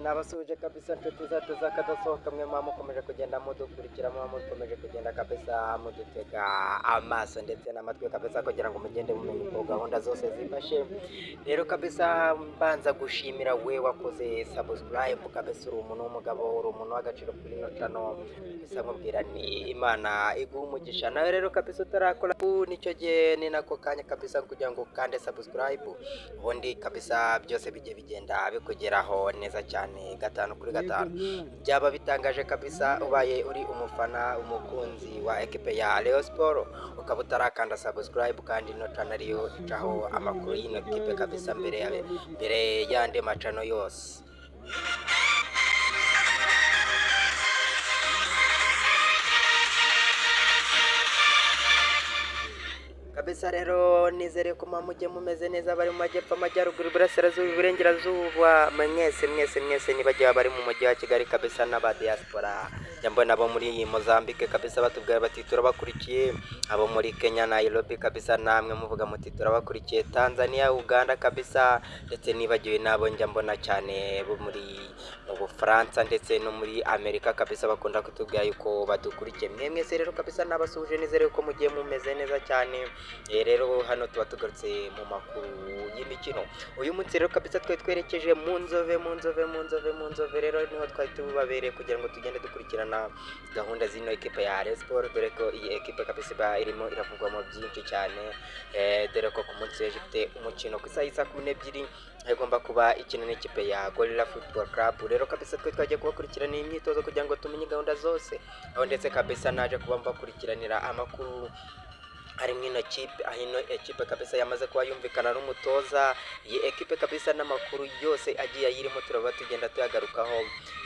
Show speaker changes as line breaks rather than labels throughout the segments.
nabasuhuje kabisa inshuti zacu z'akadasohoka mwe muba mukomeje kugenda mudukurikira muba mukomeje kugenda kabisa mudutega amaso ndetse n'amatwi kabisa kugira ngo mugende mumenya uko gahunda zose zifashe rero kabisa mbanza gushimira we wakoze subscribe kabisa uri umuntu w'umugabo uri umuntu w'agaciro kuri ino cano kabisa nkubwira ni imana iguha umugisha nawe rero kabisa utarakora ubu nicyo gihe ni nako kanya kabisa kugira ngo ukande subscribe ubundi kabisa byose bijye bigenda bikugeraho neza cyane gatanu kuri gatanu byaba bitangaje kabisa ubaye uri umufana umukunzi wa ekipe ya Rayon Sport ukaba utarakanda subscribe kandi ino channel ariyo icaho amakuru y'ino kipe kabisa mbere ya mbere y'andi macano yose kabisa rero nizere ko mujye mumeze neza bari mu majyepfo amajyaruguru iburasirazuba iburengerazuba mwese mwese mwese nibagiwe bari mu mujyi wa kigali kabisa n'aba diaspora mbona abo muri mozambique kabisa batubwira bati turabakurikiye abo muri kenya nairobi kabisa namwe muvuga muti turabakurikiye tanzania uganda kabisa ndetse nibagiwe n'abo njya mbona cyane bo muri mu bufaransa ndetse no muri amerika kabisa bakunda kutubwira yuko badukurikiye mwe mwese rero kabisa nabasuhuje nizere ko mugiye mumeze neza cyane Eh, rero hano tuba tugarutse mu makuru y'imikino uyu munsi rero kabisa twari twerekeje mu nzove mu nzove mu nzove mu nzove rero niho twari tubabereye kugira ngo tugende dukurikirana gahunda z'ino ekipe ya Rayon Sport dore ko iyi ekipe kabisa iba irimo iravugwamo byinshi cyane eh, dore ko ku munsi w'ejo ifite umukino ku isaha y'isa kumi n'ebyiri igomba kuba ikina n'ikipe ya Gorilla Football Club rero kabisa twe twagiye kubakurikirana iyi myitozo kugira ngo tumenye gahunda zose aho ndetse kabisa naje kuba mbakurikiranira amakuru harimo ino kipe aho ino ekipe kabisa yamaze kuba yumvikana n'umutoza iyi ekipe kabisa n'amakuru yose agiye ayirimo turaba tugenda tuyagarukaho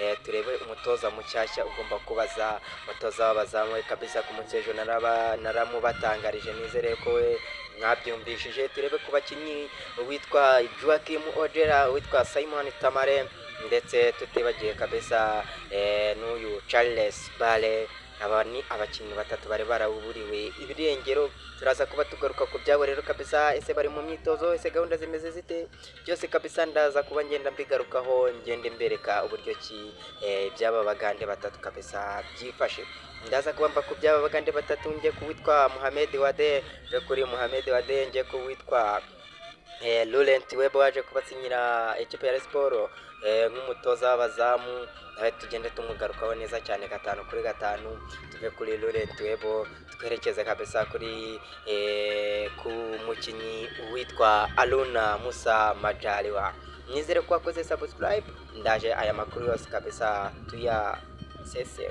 eh, turebe umutoza mushyashya ugomba kubaza umutoza w'abazamu we kabisa ku munsi w'ejo naraba- naramubatangarije nizere ko we mwabyumvishije turebe ku bakinnyi uwitwa Joachim Odera uwitwa Simon Tamare ndetse tutibagiye kabisa eh, n'uyu Charles Bale aba ni abakinnyi batatu bari baraburiwe ibirengero turaza kuba tugaruka ku byabo rero kabisa ese bari mu myitozo ese gahunda zimeze zite byose kabisa ndaza kuba ngenda mbigarukaho ngende mbereka uburyo ki eh, iby'aba bagande batatu kabisa byifashe ndaza kuba mva ku by'aba bagande batatu njye ku witwa Mohamed Wade njye kuri Mohamed Wade njye ku witwa eh, Laurent Webo waje kubasinyira ikipe ya Rayon Sport eh, nk'umutoza w'abazamu nawe tugende tumugarukaho neza cyane gatanu kuri gatanu tuve kuri Laurent Webo twerekeze kabisa kuri eh, ku mukinnyi witwa Aluna Musa Majaliwa nizere ko wakoze subscribe ndaje aya makuru yose kabisa tuya sese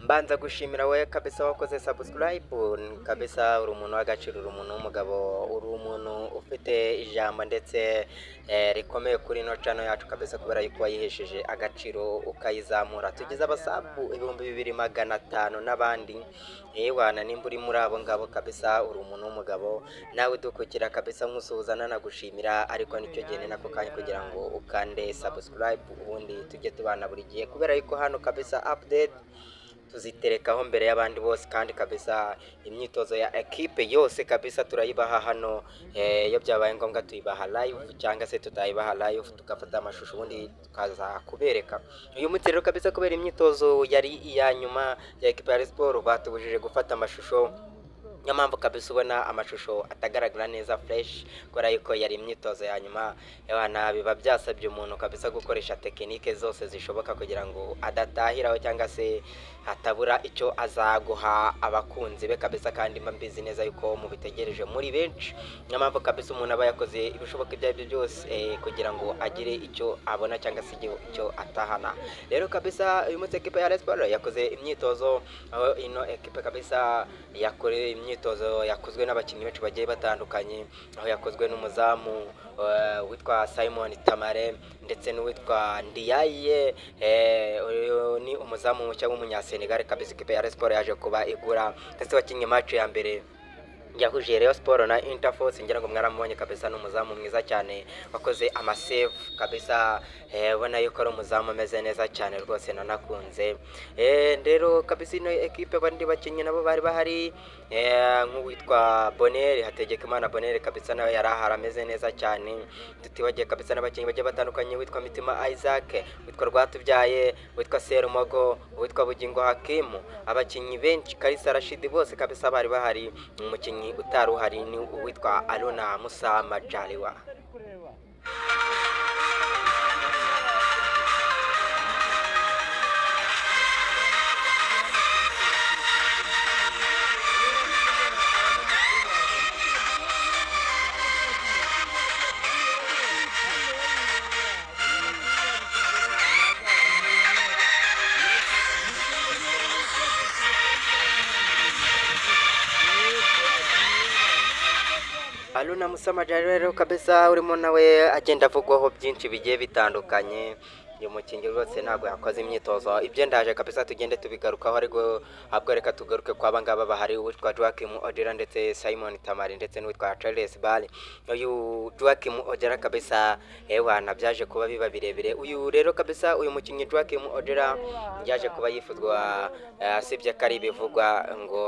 mbanza gushimira wowe kabisa wakoze subscribe kabisa uri umuntu w'agaciro uri umuntu w'umugabo uri umuntu ufite ijambo ndetse eh, rikomeye kuri ino cano yacu kabisa kubera yuko wayihesheje agaciro ukayizamura tugize abasabu ibihumbi bibiri magana atanu n'abandi yewana nimba uri muri abo ngabo kabisa uri umuntu w'umugabo nawe dukukira kabisa nkusuhuza nanagushimira ariko nicyo gihe ni nako kanya kugira ngo ukande subscribe ubundi tujye tubana buri gihe kubera yuko hano kabisa update tuziterekaho mbere y'abandi bose kandi kabisa imyitozo ya ekipe yose kabisa turayibaha hano eh, iyo byabaye ngombwa tuyibaha live cyangwa se tutayibaha live tugafata amashusho ubundi tukaza kubereka uyu munsi rero kabisa kubera imyitozo yari iya nyuma ya ekipe ya Rayon Sport batubujije gufata amashusho niyo mpamvu kabisa ubona amashusho atagaragara neza fureshi kubera yuko yari imyitozo ya nyuma abana biba byasabye umuntu kabisa gukoresha tekinike zose zishoboka kugira ngo adatahiraho cyangwa se hatabura icyo azaguha abakunzi be kabisa kandi mba mbizi neza yuko mubitegereje muri benshi niyo mpamvu kabisa umuntu aba yakoze ibishoboka ibyo ari byo byose eh, kugira ngo agire icyo abona cyangwa se icyo- icyo atahana rero kabisa uyu munsi ekipa ya Rayon Sport yakoze imyitozo aho ino ekipa kabisa yakoreye imyitozo imyitozo yakozwe n'abakinnyi benshi bagiye batandukanye aho yakozwe n'umuzamu eh, witwa Simon Tamare ndetse n'uwitwa Ndiaye eh, uyu ni umuzamu mushya w'umunyasenegal kabisa ikipe ya Rayon Sports yaje kuba igura ndetse wakinnye match ya mbere yahuje Rayon Sport na Interforce ngira ngo mwaramubonye kabisa ni umuzamu mwiza cyane wakoze amasave kabisa eh, ubona yuko ari umuzamu ameze neza cyane rwose nanakunze eh, rero kabisa ino ekipe abandi bakinnyi nabo bari bahari eh, nk'uwitwa Bonere Hategekimana Bonere kabisa nawe yari ahari ameze neza cyane tutibagiye kabisa n'abakinnyi bagiye batandukanye witwa Mitima Isaac witwa Rwatubyaye witwa Serumogo witwa Bugingo Hakimu abakinnyi benshi Kalisa Rashidi bose kabisa bari bahari umukinnyi utari uhari ni uwitwa Aruna Musa Majaliwa Aruna Musa Majaliwa rero kabisa urimo nawe agenda avugwaho byinshi bigiye bitandukanye uyu mukinnyi rwose ntabwo yakoze imyitozo ibyo ndaje kabisa tugende tubigarukaho ariko ahubwo reka tugaruke kwa bangaba bahari uwitwa Joachim Odera ndetse Simon Tamari ndetse n'uwitwa Charles Bale uyu Joachim Odera kabisa ewana byaje kuba biba birebire uyu rero kabisa uyu mukinnyi Joachim Odera byaje kuba yifuzwa eh, asibye ko ari ibivugwa ngo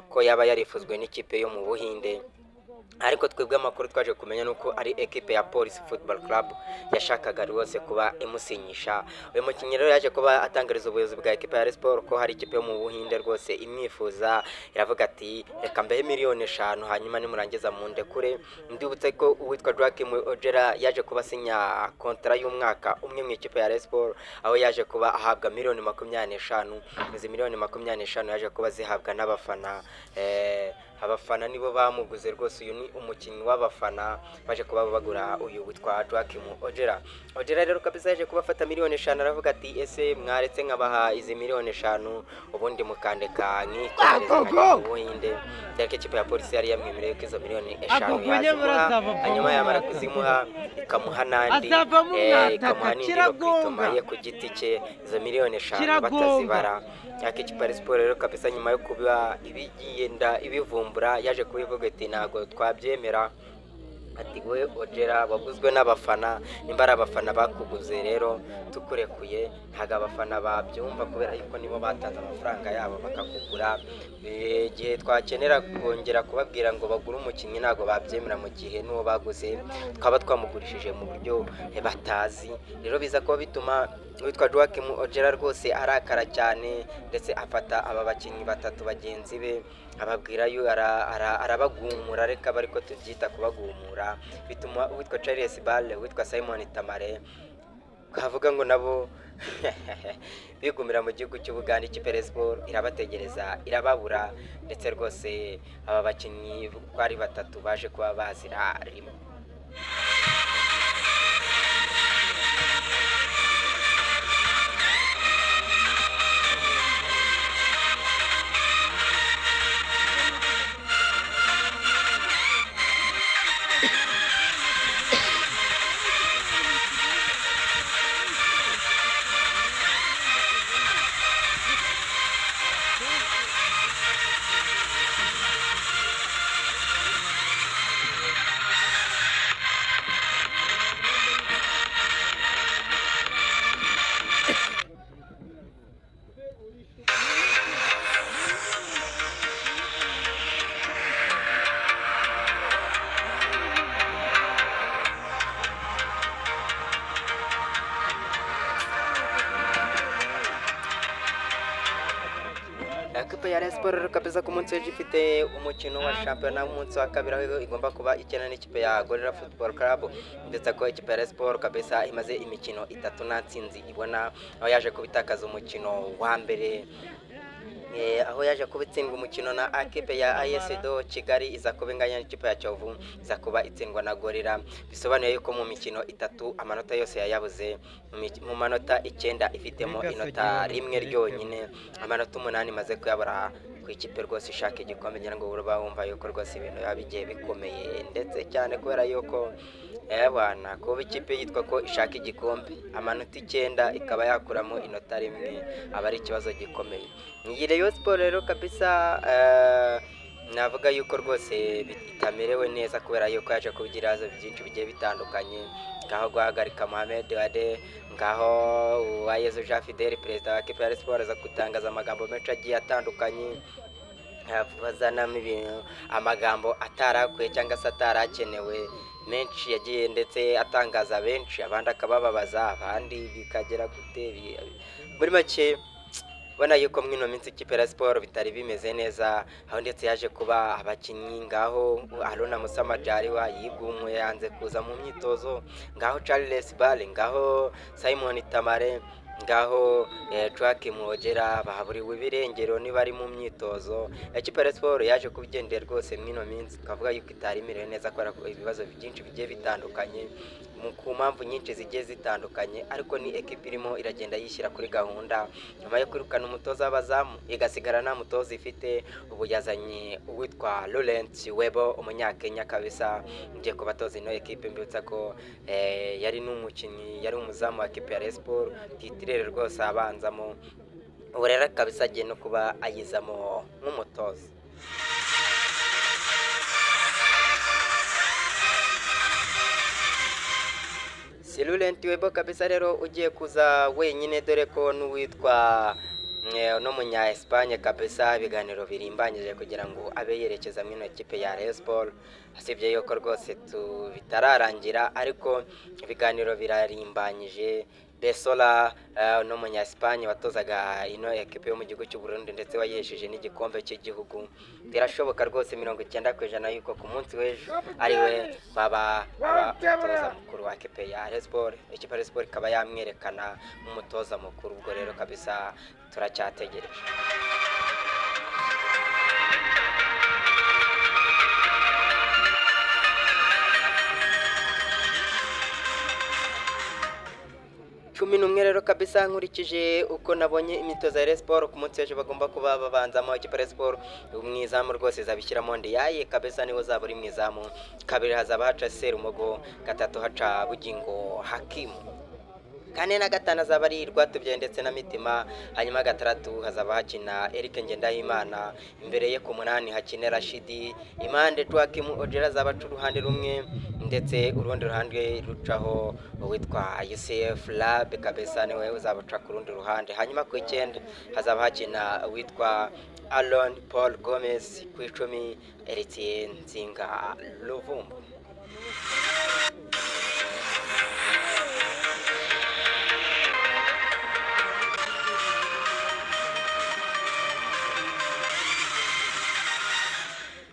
ko yaba yarifuzwe n'ikipe yo mu Buhinde ariko twebwe amakuru twaje kumenya ni uko ari ekipe ya polisi football club yashakaga rwose kuba imusinyisha uyu mukinnyi rero yaje kuba atangariza ubuyobozi bwa ekipe ya Rayon Sport ko hari ikipe yo mu buhinde rwose imwifuza iravuga ati reka mbehe miliyoni eshanu hanyuma nimurangiza mundekure ndibutse ko uwitwa Joachim Ojera yaje kuba asinya kontara y'umwaka umwe mu ikipe ya Rayon Sport aho yaje kuba ahabwa miliyoni makumyabiri n'eshanu izi miliyoni makumyabiri n'eshanu yaje kuba zihabwa n'abafana eh, abafana nibo bamuguze rwose uyu ni umukinnyi w'abafana baje kuba bagura uyu witwa Joachim Ojera Ojera rero kabisa yaje kuba afata miliyoni eshanu aravuga ati ese mwaretse nkabaha izi miliyoni eshanu ubundi mukandeka nkikomereza nkajya mu buhinde dore ko ikipe ya polisi yari yamwemereye ko izo miliyoni eshanu
Ako kwenye
yazimuha
mrazava
hanyuma
bongo.
yamara kuzimuha ikamuha n'andi
Azavamo
eh,
umwataka,
ikamuha n'indi
kiragonga.
bakituma ye ku giti cye izo miliyoni eshanu
Kiragonga.
batazibara yaka ikipe siporo rero kabisa nyuma yo kuba ibigenda ibivumbura yaje kubivuga ati ntabwo twabyemera ati we ojera waguzwe n'abafana nimba ari abafana bakuguze rero tukurekuye ntabwo abafana babyumva kubera yuko nibo batanze amafaranga yabo bakakugura Eh, igihe twakenera kongera kubabwira ngo bagure umukinnyi ntabwo babyemera mu gihe n'uwo baguze twaba twamugurishije mu buryo eh, batazi rero biza kuba bituma witwa Joachim Ojera rwose arakara cyane ndetse afata aba bakinnyi batatu bagenzi be ababwira yo ara- ara- arabagumura reka bariko tubyita kubagumura bituma witwa Charles Bale witwa Simon Tamare kavuga ngo nabo bigumira mu gihugu cy'ubugande ikipe Rayon Sport irabategereza irababura ndetse rwose aba bakinnyi uko ari batatu baje kuba bazira rimwe ekipe ya Rayon Sports rero kabisa ku munsi w'ejo ifite umukino wa shampiyona w'umunsi wa kabiri aho igomba kuba ikina n'ikipe ya Gorilla Football Club ndetse ko ikipe ya Rayon Sports kabisa imaze imikino itatu nta ntsinzi ibona aho yaje kubitakaza umukino wa mbere Eh, aho yaje kuba itsindwa umukino na akipe ya ASDO Kigali iza kuba inganya n'ikipe ya Kiyovu iza kuba itsindwa na Gorira bisobanuye yuko mu mikino itatu amanota yose yayabuze mu mi- mu manota icyenda ifitemo inota rimwe ryonyine amanota umunani imaze kuyabura ku ikipe rwose ishaka igikombe ngira ngo baba bumva yuko rwose ibintu biba bigiye bikomeye ndetse cyane kubera yuko abana kuba ikipe yitwa ko ishaka igikombe amanota icyenda ikaba yakuramo inota rimwe aba ari ikibazo gikomeye iyi Rayon siporo rero kabisa eh, navuga yuko rwose itamerewe neza kubera yuko yaje kubigira ibibazo byinshi bigiye bitandukanye ngaho guhagarika Mohamed Wade ngaho uwayezu Jean Fidel perezida wa kipe ya Rayon Sports aza gutangaza amagambo menshi agiye atandukanye bazanamo ibintu amagambo atarakwiye cyangwa se atarakenewe menshi yagiye ndetse atangaza benshi abandi akabababaza abandi bikagera gute bi- muri make ubona yuko muri ino minsi ikipe ya siporo bitari bimeze neza aho ndetse yaje kuba abakinnyi ngaho Haruna Musa Majaliwa yigumwe yanze kuza mu myitozo ngaho Charles Bale ngaho Simon Tamare ngaho eh, Joachim Mwogera bahaburiwe ibirengero niba ari mu myitozo ikipe ya siporo yaje kubigendera rwose muri ino minsi twavuga yuko itari imerewe neza kubera ko ibibazo byinshi bigiye bitandukanye mu ku mpamvu nyinshi zigiye zitandukanye ariko ni ekipa irimo iragenda yishyira kuri gahunda nyuma yo kwirukana umutoza w'abazamu igasigara nta mutoza ifite ubu yazanye uwitwa Laurent Webo umunyakenya kabisa ugiye kubatoza ino ekipe mbibutsa ko eh, yari n'umukinnyi yari umuzamu wa kipe ya Rayon Sports titirere rwose abanzamo ubu rero kabisa agiye no kuba ayizamo nk'umutoza si Laurent Webo kabisa rero ugiye kuza wenyine dore ko n'uwitwa eh, no munya Espagne kabisa ibiganiro birimbanyije kugira ngo abe yerekeza mu ino kipe ya Rayon Sports asibye yuko rwose tu bitararangira ariko ibiganiro birarimbanyije Besola eh, no munya Espagne watozaga ino ekipe yo mu gihugu cy'u Burundi ndetse wayesheje n'igikombe cy'igihugu birashoboka rwose mirongo icyenda ku ijana yuko ku munsi w'ejo ariwe baba abatoza mukuru wa ekipe ya Rayon Sports ekipe ya Rayon Sports ikaba yamwerekana nk'umutoza mukuru ubwo rero kabisa turacyategereje cumi n'umwe rero kabisa nkurikije uko nabonye imyitozo ya Rayon Sports ku munsi w'ejo bagomba kuba babanzamo ikipe ya Rayon Sports umwizamu rwose izabishyiramo ndiyaye kabisa niwe uzaba uri mu izamu kabiri hazaba haca Serumogo gatatu haca Bugingo Hakimu kane na gatanu azaba ari Rwatubyaye ndetse na Mitima hanyuma gatandatu hazaba hakina Eric Ngendahimana imbere ye ku munani hakine Rashidi impande Joachim Ojera azaba aca uruhande rumwe ndetse urundi ruhande rucaho uwitwa UCF Lab kabisa niwe uzaba uca ku rundi ruhande hanyuma ku icyenda hazaba hakina uwitwa Aaron Paul Gomez ku icumi Eritien Nzinga Luvumbu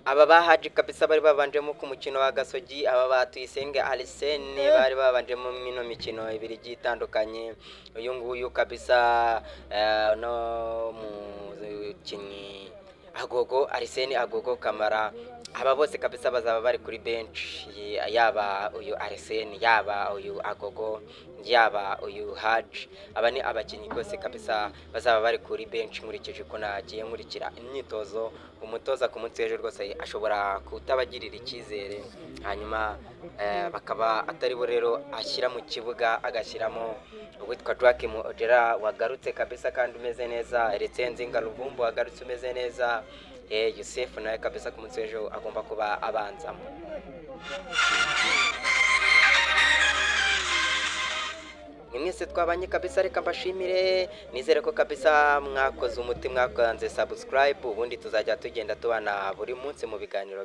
aba bahaje kabisa bari babanjemo ku mukino wa gasogi aba ba tuyisenge arisene bari babanjemo mwino mikino ibiri igiye itandukanye uyu nguyu kabisa eh, no mukinnyi agogo arisene agogo kamara aba bose kabisa bazaba bari kuri bench Ye- yaba uyu arisene yaba uyu agogo yaba uyu haji aba ni abakinnyi rwose kabisa bazaba bari kuri bench nkurikije uko nagiye nkurikira imyitozo umutoza ku munsi w'ejo rwose ashobora kutabagirira icyizere hanyuma eh, bakaba atari bo rero ashyira mu kibuga agashyiramo uwitwa Joachim Odera wagarutse kabisa kandi umeze neza Retsenzinga Ruvumbu wagarutse umeze neza eh, Yusef nawe kabisa ku munsi w'ejo agomba kuba abanzamo ni mwese twabanye kabisa reka mbashimire nizere ko kabisa mwakoze umuti mwakanze subscribe ubundi tuzajya tugenda tubana buri munsi mu biganiro